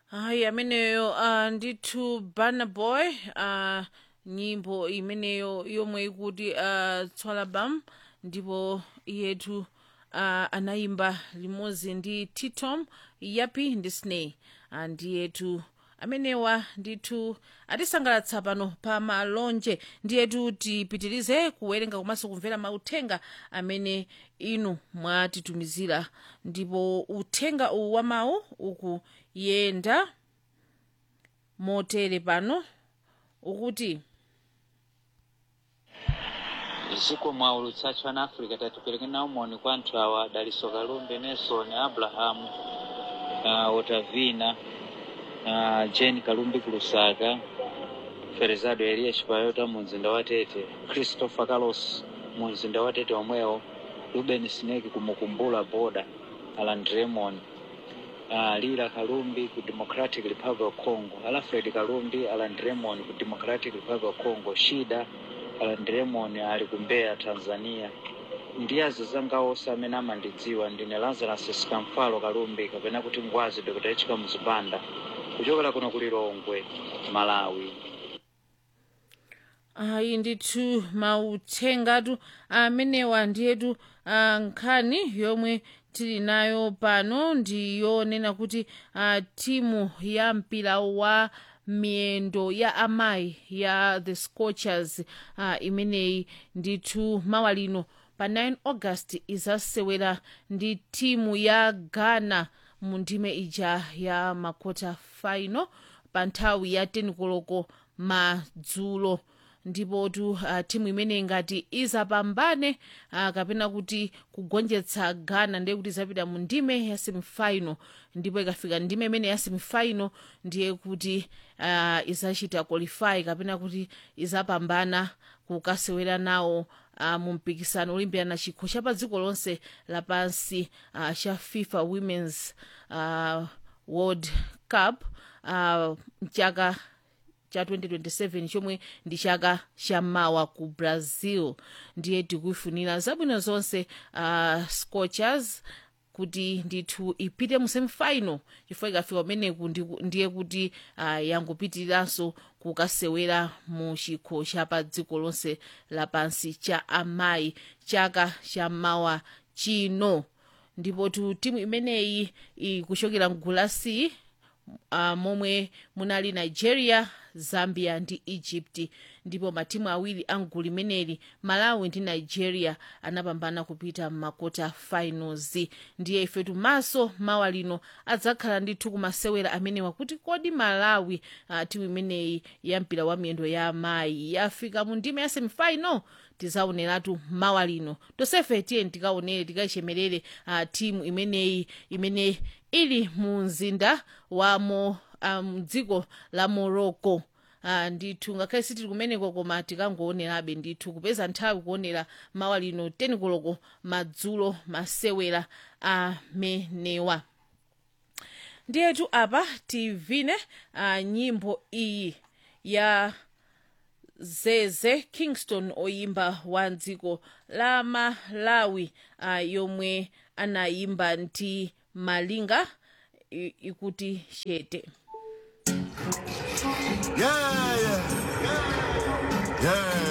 hayi ameneyo uh, ndithu burna boy uh, nyimbo imeneyo yomwe ikuti uh, tswala bam ndipo iyetu uh, anayimba limodzi ndi titom yapi ndi sney uh, ndiyetu amenewa ndithu atisangalatsa pano pa malonje ndiyetu tipitirize kuwerenga komanso kumvera mauthenga amene inu mwatitumizira ndipo uthenga uwu wa mawu ukuyenda motere pano ukuti ziko mwa ulutsacho ana africa tatipereke nawo moni kwa anthu awa daliso kalumbi nelson abrahamu uh, otavina uh, jane kalumbi kulusaka ferezado eliya chipayota mu mzinda wa tete christopher carlos mu mzinda wa tete omwewo ruben snake kumukumbula boda alan dremon uh, lila kalumbi ku democratic republic of congo alfred kalumbi alan dremon ku democratic republic of congo shida alan dremon ali ku mbeya tanzania ndi azizanga onse amene amandidziwa ndine lazarus sikamfalo kalumbi kapena kuti ngwazi dr h kamuzipanda kuchokera kuno ku lilongwe malawi ayi ndithu mauthengatu amenewa ndiyetu uh, nkhani yomwe tili nayo pano ndiyonena kuti uh, timu ya mpira wa miyendo ya amayi ya the scorchers uh, imeneyi ndithu mawa lino pa 9 august izasewera ndi timu ya ghana mu ndime ija ya makota final pa nthawi ya 10 koloko madzulo ndipotu uh, timu imeneyi ngati izapambane uh, kapena kuti kugonjetsa ghana ndiye kuti izapita mu ndime ya semifinal ndipo ikafika ndime imene ya semifinal ndiye kuti uh, izachita qualify kapena kuti izapambana kukasewera nawo uh, mu mpikisano olimbirana chikho cha pa dziko lonse lapansi uh, cha fifa women's uh, world cup uh, mchaka cha 2027 chomwe ndi chaka chammawa ku brazil ndiye tikuifunira zabwino zonse uh, scorchers kuti ndithu ipite mu semifinal chifukwa ikafika umeneku ndi- ndiye kuti uh, yangopitiriranso kukasewera mu chikho cha pa dziko lonse lapansi cha amayi chaka chammawa chino ndipo tu timu imeneyi ikuchokera mgulu la C uh, momwe munali nigeria zambia ndi egypt ndipo matimu awiri a mgulu limeneli malawi ndi nigeria anapambana kupita m'makota finals ndiye ifetu maso mawa lino adzakhala ndithu kumasewera amenewa kuti kodi malawi uh, timu imeneyi ya mpira wa miyendo ya amayi yafika mu ndime ya semifinal tizaoneratu mawa lino tonsefe tiyeni tikaonere tikayichemerere uh, timu imeneyi imene ili mu mzinda wamo um, dziko la morocco Uh, ndithu ngakhale sitili kumeneko koma tikangoonerabe ndithu kupeza nthawi kuonera mawa lino 10 koloko madzulo masewera amenewa ndiyetu apa tivine uh, nyimbo iyi ya zeze kingston oyimba wa dziko la malawi uh, yomwe anayimba ndi malinga i- ikuti chete Yeah, yeah, yeah, yeah.